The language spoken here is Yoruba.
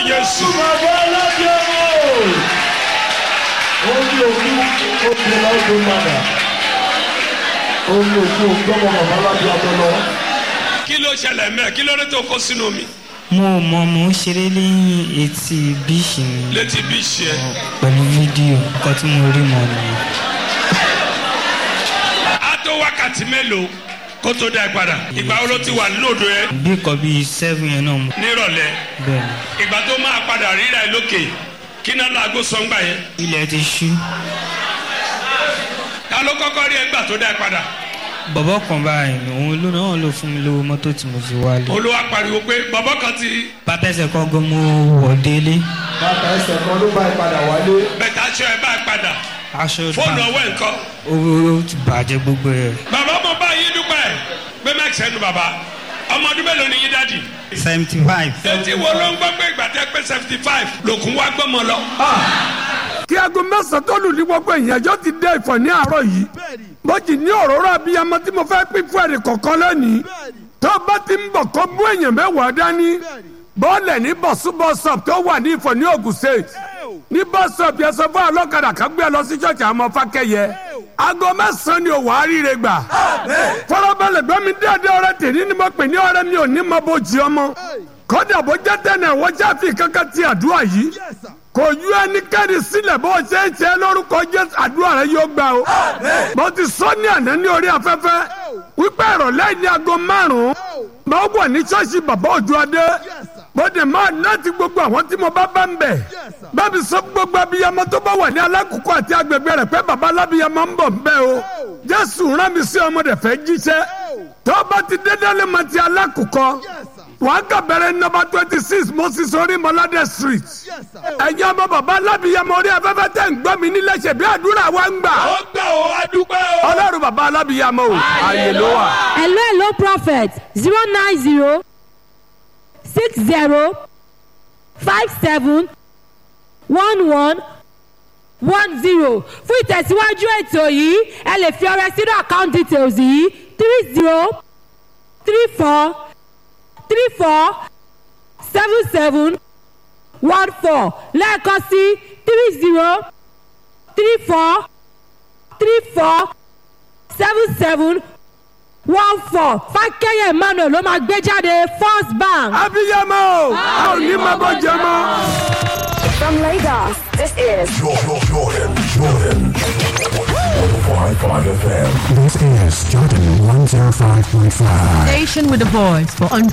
Jésù. bàbá alájẹ mọ́ omi òkú òkú lọ́dún padà omi òkú ògbọ́mọ bàbá alájẹ ọmọ lọ. Kí ló ṣẹlẹ̀ mẹ́? Kí ló dé tó kó sínú mi? mo mọ mo ń ṣeré lẹ́yìn etí bíìsì mi Létí bí ṣe ẹ. pẹ̀lú fídíò nǹkan tí mo rí mọ́ nìyẹn. Á tó wákàtí mélòó kó tó dá ẹ padà? Ìgbà wo ló ti wà lóòdù ẹ? bí nǹkan bíi seven yẹn náà mo Nírọ̀lẹ́. bẹ́ẹ̀ ni Ìgbà tó máa padà ríra ẹ lókè. Kí náà láago sọ ń gbà yẹn? ilẹ̀ ti ṣú Ta ló kọ́kọ́ rí ẹ gbà tó dá ẹ padà? bọ̀bọ̀ kan báyìí òun ló náà ló fún mi lówó mọ́tò tí mo fi wálé Olúwa pariwo pé bàbá kan ti pátẹ́sẹ̀ kan gan mo wọ̀ délé bàtà ẹsẹ̀ kan ló bá ìpadà wálé. bẹ̀tà aṣọ ẹ bá ẹ padà. aṣọ Fóònù bá ọwọ́ ẹ̀ ń kọ́. owó ti bàjẹ́ gbogbo ẹ̀ Bàbá mo bá yín dúpẹ́. Gbé mẹ́kì sẹ́nu bàbá. Ọmọ ọdún mélòó ni yín dádì? seventy five Etí wo ló ń gbọ́ pé ìgbà tẹ́ pé seventy five lòkun wá gbọ́mọ lọ? kí aago mẹ́sàn-án tó lù ní gbogbo ìyànjọ́ ti dé ìfọ̀ ní àárọ̀ yìí bó jì ní òróró abiyamọ tí mo fẹ́ pín fún ẹ̀rì kọ̀ọ̀kan lónìí tó bá ti ń bọ̀ kó mú èèyàn mẹ́wàá dání bọ́ọ̀lẹ̀ ní bọ̀súbọ̀sọ̀p tó wà ní ìfọ̀ ní Ògùn state ní bọ́sọ̀p yẹn sọ fún ọlọ́kadà kan gbé ẹ lọ sí ṣọ́ọ̀ṣì àmọ́ fákẹ́yẹ aago mẹ́sàn-án ni òwò àríire gbà fọlọ́bẹ̀lẹ̀ gbẹ́mi déédéé ọ̀rẹ́ tèmi ni mo pè ní ọ̀rẹ́ mi ò ní mọ bó jí ọmọ kódà bó jẹ́ tẹ̀lé wọ́n ṣáfi kankan ti àdúrà yìí kò yú ẹnikẹ́ni sílẹ̀ bó ṣe ń ṣe lórúkọ jésù àdúrà rẹ yóò gbà o. mo ti sọ ní àná ní orí afẹ́fẹ́ wípé ìrọ̀lẹ́ ní aago márùn-ún máa wà ní ṣọ́ọ̀ṣì bàbá òjò adé mo dẹ̀ máa láti gbogbo àwọn tí mo bá bá ń bẹ̀. bábí sọ gbogbo abiyamọ tó bá wà ní alákòókò àti agbègbè rẹ̀ pé bàbá alábiyamọ ń bọ̀ ń bẹ̀ o. jésù rán mi sí ọmọdé fẹ́ jíṣẹ́ tó bá ti dédé lé mọ ti alákòókò wàá kà bẹ̀rẹ̀ nọ́mbà twenty six moses orí mọ́ládé street. ẹ̀yin ọmọ bàbá alábìyamọ orí afẹ́fẹ́ tẹ̀ ń gbọ́ mi nílẹ̀ ṣe bí àdúrà wa ń gbà. Ó gbà ó wá dúpẹ́ o. ọlọ́run bàbá alábìyamọ o ààyè ló wà. hello hello prophet zero nine zero six zero five seven one one one zero fún ìtẹ̀síwájú ètò yìí ẹ lè fi ọrẹ sínú account details yìí three zero three four three four seven seven one four lẹ́ẹ̀kan sí three zero three four three four seven seven one four fákẹ́yẹ̀ emmanuel ló máa gbé jáde first bank. abiyamọ o a ò ní máa bọ́ jẹ mọ́. From Lagos, this is Jordan, Jordan, Jordan. 105.5 FM. This is Jordan 105.5. Station with a voice for